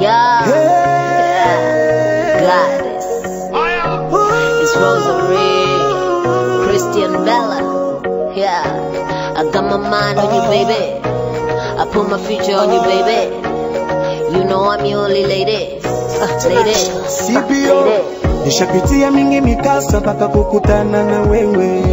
Yeah. Goddess. It's Rosary. Christian Bella. Yeah. I got my mind on you, baby. I put my future on you, baby. You know I'm your only lady. Uh, lady. CPO Lady. nishapitia mingi mikasa mpaka kukutana na wewe,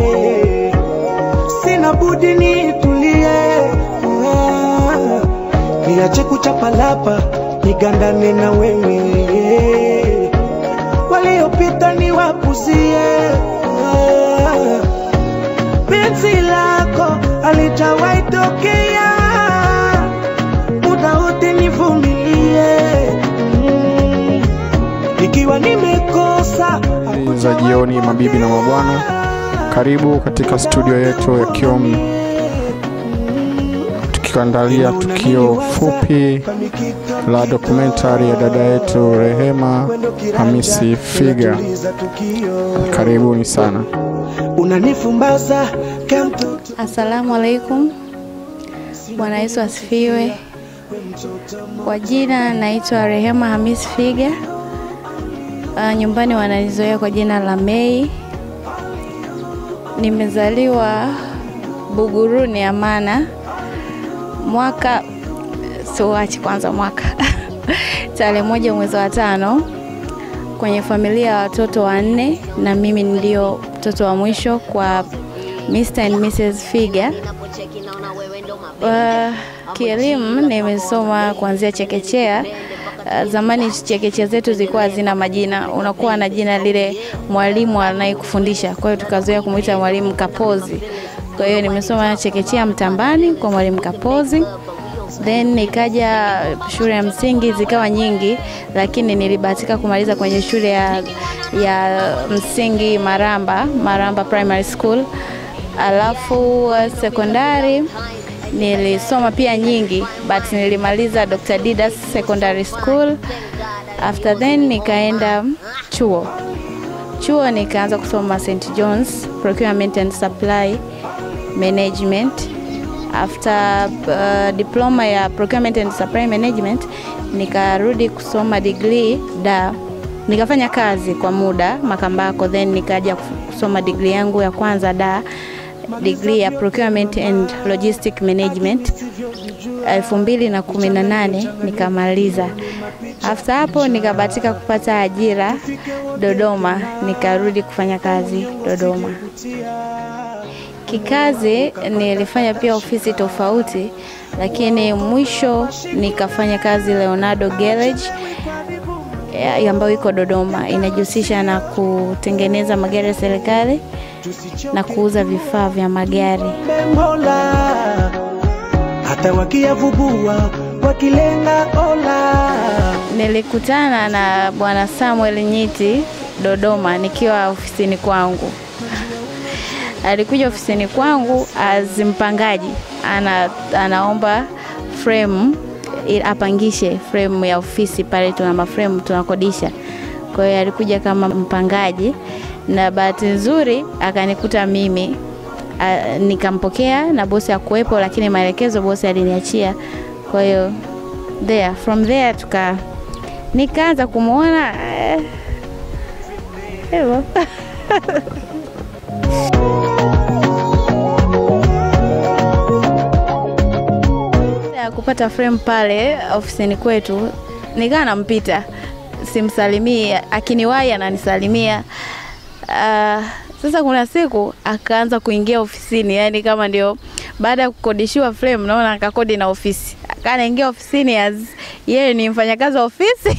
sina budi nitulie, Ah, niache kuchapalapa nigandane na wewe, waliopita niwapuzie, Ah, penzi lako alijawahi tokea, muda wote nivumilie mm. Ikiwa nimekosa Habari za jioni, mabibi na mabwana, karibu katika studio yetu ya Kiom, tukiandalia tukio fupi la dokumentari ya dada yetu Rehema Hamisi Figa. Karibuni sana. unanifumbaza kemtoto Asalamu alaikum. Bwana Yesu asifiwe. Kwa jina naitwa Rehema Hamis Figa. Uh, nyumbani wananizoea kwa jina la Mei. Nimezaliwa Buguruni Amana mwaka siuachi kwanza mwaka tarehe moja mwezi wa tano kwenye familia ya watoto wanne na mimi ndio mtoto wa mwisho kwa Mr. and Mrs. Figa. Uh, kielimu nimesoma kuanzia chekechea. Uh, zamani chekechea zetu zilikuwa hazina majina, unakuwa na jina lile mwalimu anayekufundisha. Kwa hiyo tukazoea kumwita mwalimu Kapozi. Kwa hiyo nimesoma chekechea Mtambani kwa mwalimu Kapozi, then nikaja shule ya msingi zikawa nyingi, lakini nilibahatika kumaliza kwenye shule ya, ya msingi Maramba, Maramba Primary School. Alafu uh, sekondari nilisoma pia nyingi but nilimaliza Dr. Didas Secondary School. After then nikaenda chuo. Chuo nikaanza kusoma St. John's Procurement and Supply Management. After uh, diploma ya Procurement and Supply Management nikarudi kusoma degree da nikafanya kazi kwa muda Makambako, then nikaja kusoma degree yangu ya kwanza da degree ya Procurement and Logistic Management elfu mbili na kumi na nane nikamaliza. After hapo nikabahatika kupata ajira Dodoma, nikarudi kufanya kazi Dodoma. Kikazi nilifanya pia ofisi tofauti, lakini mwisho nikafanya kazi Leonardo Garage ya- ambayo iko Dodoma, inajihusisha na kutengeneza magari ya serikali na kuuza vifaa vya magari. Mola, hata wakiyavubua wakilenga ola Nilikutana na bwana Samuel Nyiti Dodoma nikiwa ofisini kwangu. Alikuja ofisini kwangu as mpangaji, ana, anaomba frame ili apangishe frame ya ofisi pale, tuna maframe tunakodisha. Kwa hiyo alikuja kama mpangaji, na bahati nzuri akanikuta mimi a, nikampokea na bosi akuwepo, lakini maelekezo bosi aliniachia. Kwa hiyo there from there tuka nikaanza kumwona eh, hivyo Baada ya kupata frame pale ofisini kwetu, nikawa nampita, simsalimii, akiniwahi ananisalimia. Uh, sasa kuna siku akaanza kuingia ofisini, yani kama ndio baada ya kukodishiwa frame, naona akakodi na ofisi, akawa anaingia ofisini as yeye ni mfanyakazi wa ofisi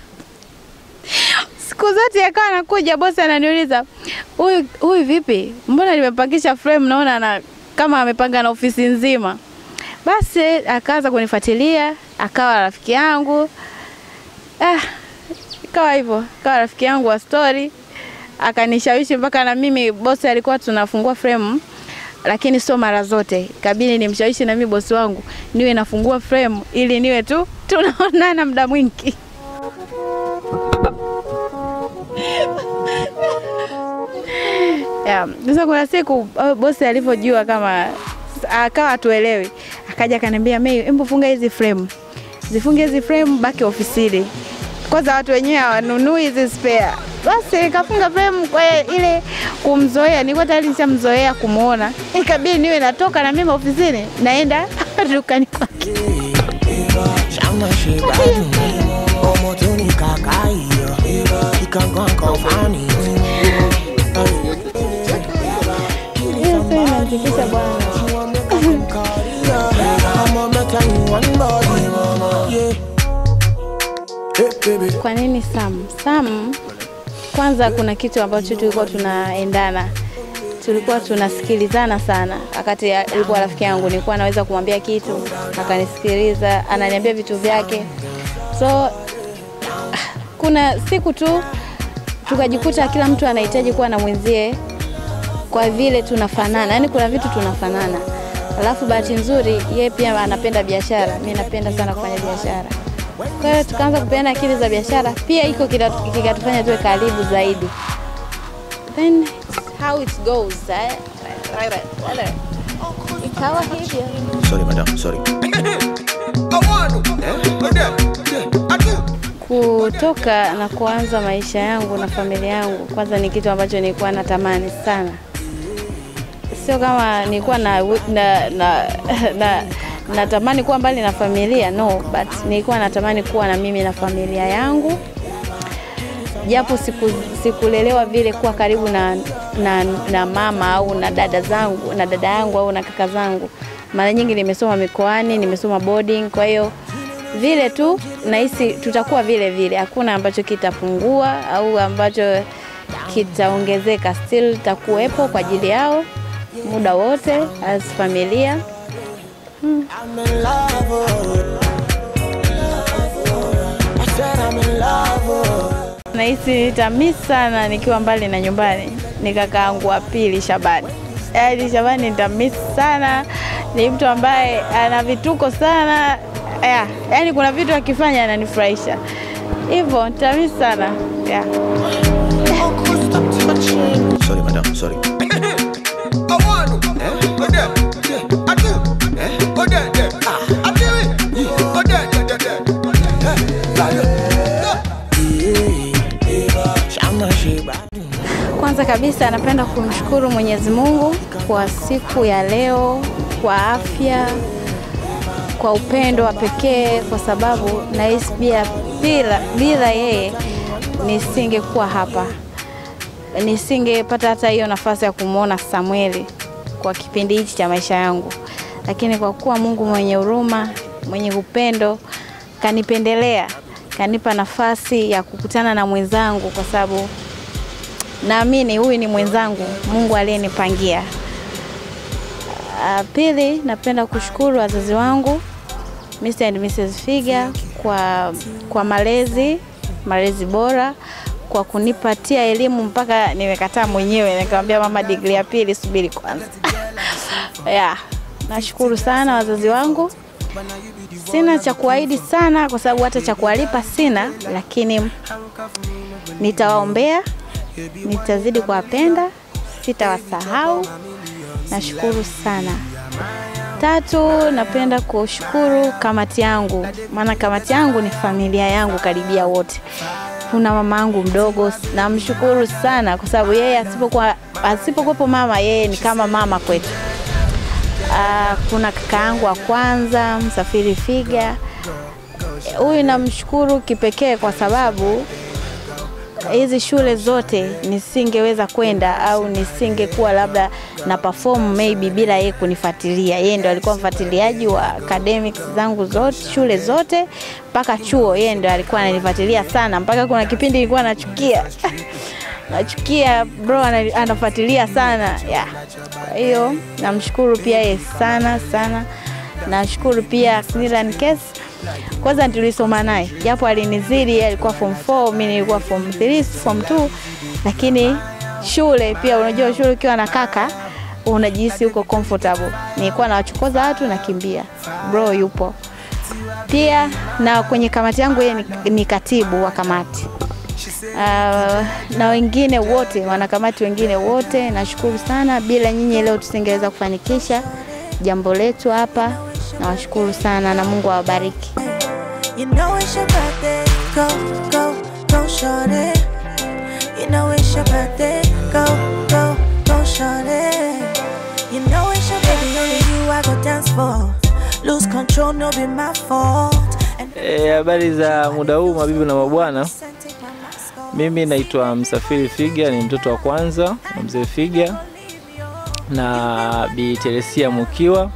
siku zote akawa anakuja, bosi ananiuliza huyu huyu vipi, mbona nimepangisha frame, naona ana kama amepanga na ofisi nzima. Basi akaanza kunifuatilia, akawa rafiki yangu ah, ikawa hivyo, akawa rafiki yangu wa story, akanishawishi mpaka na mimi bosi alikuwa tunafungua frame lakini sio mara zote, kabidi nimshawishi na mimi bosi wangu niwe nafungua frame ili niwe tu tunaonana muda mwingi. Yeah. Sasa kuna siku uh, bosi alivyojua kama akawa atuelewi, akaja akaniambia Mei, hebu funga hizi frame. zifunge hizi frame, baki ofisini. Kwanza watu wenyewe hawanunui hizi spare. Basi nikafunga frame kwa ile kumzoea, nilikuwa tayari nishamzoea kumuona, ikabidi niwe natoka na mimi ofisini naenda dukani kwake. Ṣáná ṣe gbádùn mi, ọmọ tó ní kàkà iyọ̀, ìkankan kan fáànì. Hiyo sasa inamtikisa bwana. Ọmọ mẹ́ta ni wọ́n ń bọ̀ yìí. Hey baby. Kwa nini Sam? Sam, kwanza kuna kitu ambacho tulikuwa tunaendana, tulikuwa tunasikilizana sana. Wakati alikuwa rafiki yangu, nilikuwa naweza kumwambia kitu akanisikiliza, ananiambia vitu vyake. So kuna siku tu tukajikuta kila mtu anahitaji kuwa na mwenzie kwa vile tunafanana, yaani kuna vitu tunafanana. Alafu bahati nzuri yeye pia anapenda biashara, mi napenda sana kufanya biashara. Kwa hiyo tukaanza kupeana akili za biashara, pia iko kila- kikatufanya tuwe karibu zaidi. Then how it goes eh? Ikawa hivyo. Sorry madam, sorry. Kutoka na kuanza maisha yangu na familia yangu, kwanza ni kitu ambacho nilikuwa natamani sana. Sio kama nilikuwa na, na, na, na natamani kuwa mbali na familia no, but nilikuwa natamani kuwa na mimi na familia yangu, japo siku sikulelewa vile kuwa karibu na, na, na mama au na dada zangu na dada yangu au na kaka zangu. Mara nyingi nimesoma mikoani, nimesoma boarding, kwa hiyo vile tu nahisi tutakuwa vile vile, hakuna ambacho kitapungua au ambacho kitaongezeka, still takuwepo kwa ajili yao muda wote as familia. I'm in love. oh. I said I'm in love. oh. Nahisi nitamisi sana nikiwa mbali na nyumbani, ni kakaangu wa pili Shabani. Yaani Shabani nitamisi sana, ni mtu ambaye ana vituko sana yeah. Yaani kuna vitu akifanya ananifurahisha hivyo, nitamisi sana yeah. Uncle, stop touching. Sorry madam, sorry. Ṣáná ṣe gbádùn. Kwanza kabisa napenda kumshukuru Mwenyezi Mungu kwa siku ya leo, kwa afya, kwa upendo wa pekee, kwa sababu nahisi pia bila, bila yeye nisingekuwa hapa, nisingepata hata hiyo nafasi ya kumwona Samueli kwa kipindi hichi cha maisha yangu, lakini kwa kuwa Mungu mwenye huruma, mwenye upendo, kanipendelea, kanipa nafasi ya kukutana na mwenzangu kwa sababu naamini huyu ni mwenzangu Mungu aliyenipangia. Uh, pili, napenda kushukuru wazazi wangu Mr. and Mrs. Figa kwa, kwa malezi malezi bora, kwa kunipatia elimu mpaka nimekataa mwenyewe, nikamwambia mama, digrii ya pili subiri kwanza. yeah, nashukuru sana wazazi wangu. Sina cha kuahidi sana kwa sababu hata cha kuwalipa sina, lakini nitawaombea, nitazidi kuwapenda, sitawasahau. Nashukuru sana. Tatu, napenda kushukuru kamati yangu, maana kamati yangu ni familia yangu karibia wote. Kuna mama yangu mdogo, namshukuru sana kwa sababu yeye asipokuwa asipokuwepo mama, yeye ni kama mama kwetu. Ah, kuna kaka yangu wa kwanza Msafiri Figa, huyu namshukuru kipekee kwa sababu hizi shule zote nisingeweza kwenda au nisingekuwa labda na perform maybe bila yeye kunifuatilia. Yeye ndo alikuwa mfuatiliaji wa academics zangu zote, shule zote mpaka chuo, yeye ndo alikuwa ananifuatilia sana, mpaka kuna kipindi nilikuwa nachukia nachukia bro, ana- anafuatilia sana yeah. Kwa hiyo namshukuru pia yeye sana sana. Nashukuru pia Snilan Kes, kwanza tulisoma naye japo alinizidi, yeye alikuwa form 4 mimi nilikuwa form 3 form 2, lakini shule pia, unajua shule ukiwa na kaka unajihisi uko comfortable. Nilikuwa nawachokoza watu nakimbia, bro yupo pia, na kwenye kamati yangu yeye ni, ni katibu wa kamati. Uh, na wengine wote wanakamati wengine wote nashukuru sana. Bila nyinyi leo tusingeweza kufanikisha jambo letu hapa. Nawashukuru sana na Mungu awabariki. You know it's your birthday. Go, go, go, shorty. You know it's your birthday. Go, go, go, shorty. You know it's your baby, only you I go dance for. Lose control, no be my fault. And Eh, Habari za muda huu mabibi na mabwana, take my mask off. mimi naitwa Msafiri Figa, ni mtoto wa kwanza wa mzee Figa na Bi Teresia Mukiwa.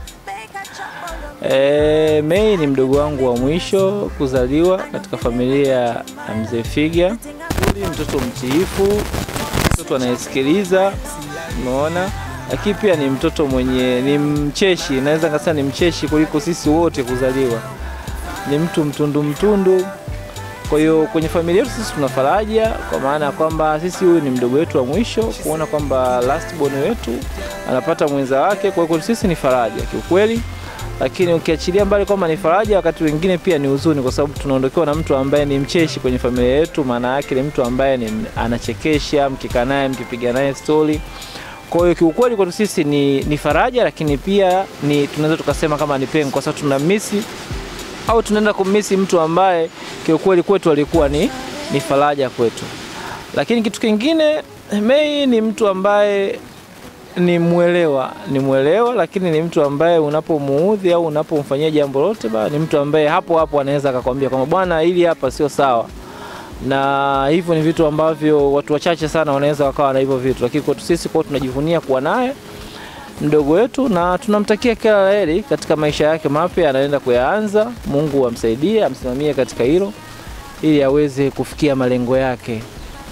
E, Mei ni mdogo wangu wa mwisho kuzaliwa katika familia ya mzee Figa. Ni mtoto mtiifu, mtoto anayesikiliza, umeona, lakini pia ni mtoto mwenye ni mcheshi, naweza nikasema ni mcheshi kuliko sisi wote kuzaliwa. Ni mtu mtundu mtundu, kwa hiyo kwenye familia yetu sisi tuna faraja, kwa maana ya kwamba sisi huyu ni mdogo wetu wa mwisho, kuona kwamba last born wetu anapata mwenza wake. Kwa hiyo sisi ni faraja kiukweli, lakini ukiachilia mbali kwamba ni faraja, wakati wengine pia ni huzuni, kwa sababu tunaondokewa na mtu ambaye ni mcheshi kwenye familia yetu. Maana yake ni mtu ambaye ni anachekesha, mkikaa naye, mkipiga naye stori. Kwa hiyo kiukweli kwetu sisi ni, ni faraja, lakini pia ni tunaweza tukasema kama ni pengo, kwa sababu tuna misi au tunaenda kumisi mtu ambaye kiukweli kwetu alikuwa ni, ni faraja kwetu. Lakini kitu kingine, Mei ni mtu ambaye ni mwelewa, ni mwelewa, lakini ni mtu ambaye unapomuudhi au unapomfanyia jambo lote, ba ni mtu ambaye hapo hapo anaweza akakwambia kwamba bwana, hili hapa sio sawa. Na hivyo ni vitu ambavyo watu wachache sana wanaweza wakawa na hivyo vitu, lakini kwetu sisi kwa tunajivunia kuwa naye mdogo wetu na tunamtakia kila la heri katika maisha yake mapya anaenda kuyaanza. Mungu amsaidie, amsimamie katika hilo ili aweze kufikia malengo yake.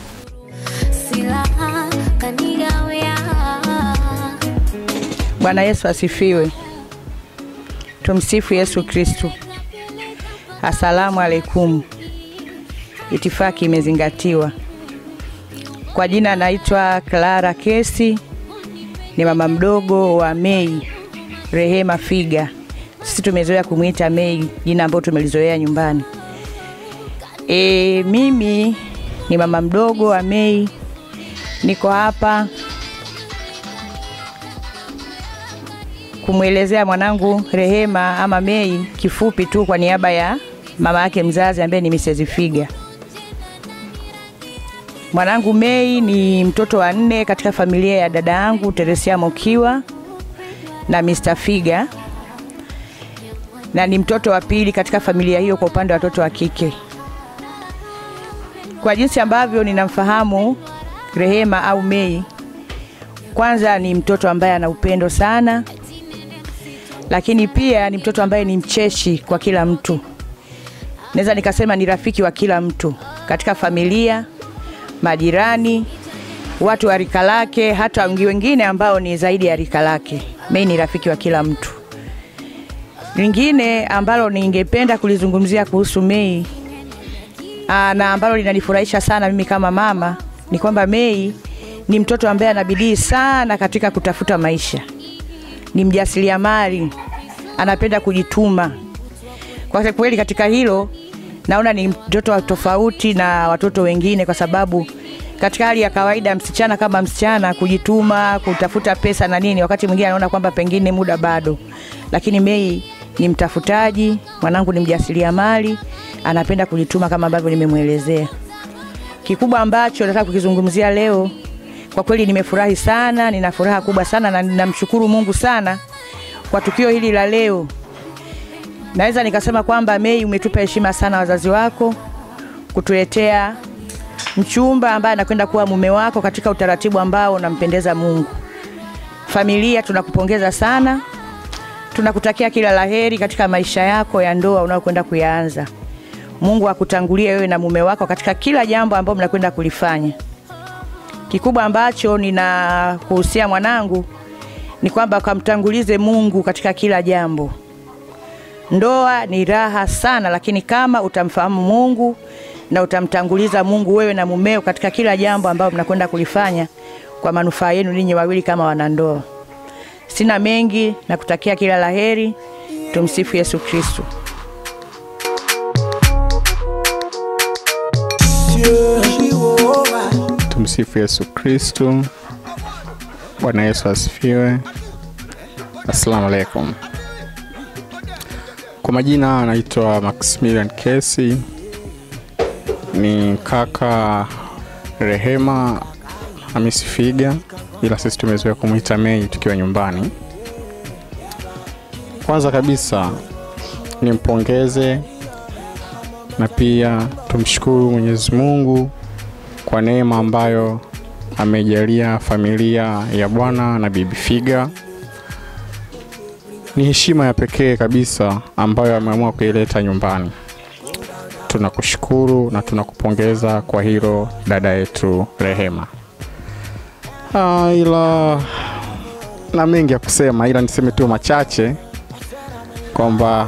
silaha kanigawia Bwana Yesu asifiwe. Tumsifu Yesu Kristu. Asalamu alaikum. Itifaki imezingatiwa. Kwa jina naitwa Clara Kesi, ni mama mdogo wa Mei Rehema Figa. Sisi tumezoea kumwita Mei, jina ambalo tumelizoea nyumbani. E, mimi ni mama mdogo wa Mei, niko hapa kumwelezea mwanangu Rehema ama Mei kifupi tu kwa niaba ya mama yake mzazi ambaye ni Mrs. Figa. Mwanangu Mei ni mtoto wa nne katika familia ya dada yangu Teresia Mokiwa na Mr. Figa, na ni mtoto wa pili katika familia hiyo kwa upande wa watoto wa kike. Kwa jinsi ambavyo ninamfahamu Rehema au Mei, kwanza ni mtoto ambaye ana upendo sana, lakini pia ni mtoto ambaye ni mcheshi kwa kila mtu. Naweza nikasema ni rafiki wa kila mtu katika familia, majirani, watu wa rika lake, hata wengi wengine ambao ni zaidi ya rika lake. Mei ni rafiki wa kila mtu. Lingine ambalo ningependa kulizungumzia kuhusu Mei aa, na ambalo linanifurahisha sana mimi kama mama ni kwamba Mei ni mtoto ambaye ana bidii sana katika kutafuta maisha ni mjasiriamali, anapenda kujituma. Kwa kweli katika hilo naona ni mtoto wa tofauti na watoto wengine, kwa sababu katika hali ya kawaida msichana kama msichana kujituma, kutafuta pesa na nini, wakati mwingine anaona kwamba pengine muda bado, lakini Mei ni mtafutaji, mwanangu ni mjasiriamali, anapenda kujituma kama ambavyo nimemwelezea. Kikubwa ambacho nataka kukizungumzia leo kwa kweli nimefurahi sana, nina furaha kubwa sana na ninamshukuru Mungu sana kwa tukio hili la leo. Naweza nikasema kwamba Mei, umetupa heshima sana wazazi wako kutuletea mchumba ambaye anakwenda kuwa mume wako katika utaratibu ambao unampendeza Mungu. Familia tunakupongeza sana, tunakutakia kila laheri katika maisha yako ya ndoa unayokwenda kuyaanza. Mungu akutangulie wewe na mume wako katika kila jambo ambalo mnakwenda kulifanya. Kikubwa ambacho ninakuhusia mwanangu ni kwamba kamtangulize Mungu katika kila jambo. Ndoa ni raha sana, lakini kama utamfahamu Mungu na utamtanguliza Mungu wewe na mumeo katika kila jambo ambalo mnakwenda kulifanya kwa manufaa yenu ninyi wawili kama wanandoa. Sina mengi na kutakia kila laheri. Tumsifu Yesu Kristo. Tumsifu Yesu Kristu. Bwana Yesu asifiwe. Assalamu alaikum. Kwa majina anaitwa Maximilian Kesi, ni kaka Rehema Hamisi Figa, ila sisi tumezoea kumwita Mei tukiwa nyumbani. Kwanza kabisa nimpongeze na pia tumshukuru Mwenyezi Mungu kwa neema ambayo amejalia familia ya bwana na bibi Figa. Ni heshima ya pekee kabisa ambayo ameamua kuileta nyumbani. Tunakushukuru na tunakupongeza kwa hilo dada yetu Rehema. Ah, ila na mengi ya kusema, ila niseme tu machache kwamba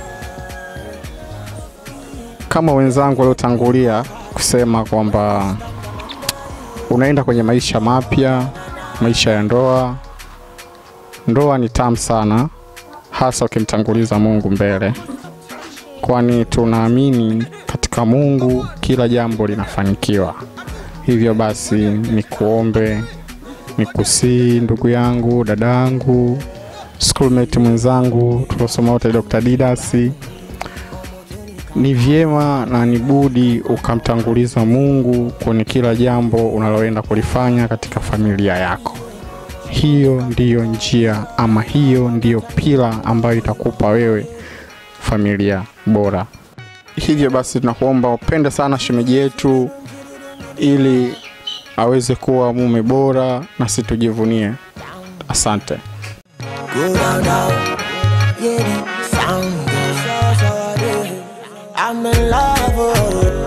kama wenzangu waliotangulia kusema kwamba unaenda kwenye maisha mapya, maisha ya ndoa. Ndoa ni tamu sana, hasa ukimtanguliza Mungu mbele, kwani tunaamini katika Mungu kila jambo linafanikiwa. Hivyo basi, nikuombe, nikusii ndugu yangu, dadangu, schoolmate mwenzangu tuliosoma wote, Dr. Didasi, ni vyema na ni budi ukamtanguliza Mungu kwenye kila jambo unaloenda kulifanya katika familia yako. Hiyo ndiyo njia ama hiyo ndiyo pila ambayo itakupa wewe familia bora. Hivyo basi, tunakuomba upende sana shemeji yetu ili aweze kuwa mume bora na situjivunie. Asante. Go down, down. Yeah, the sound. good. I'm in love. oh.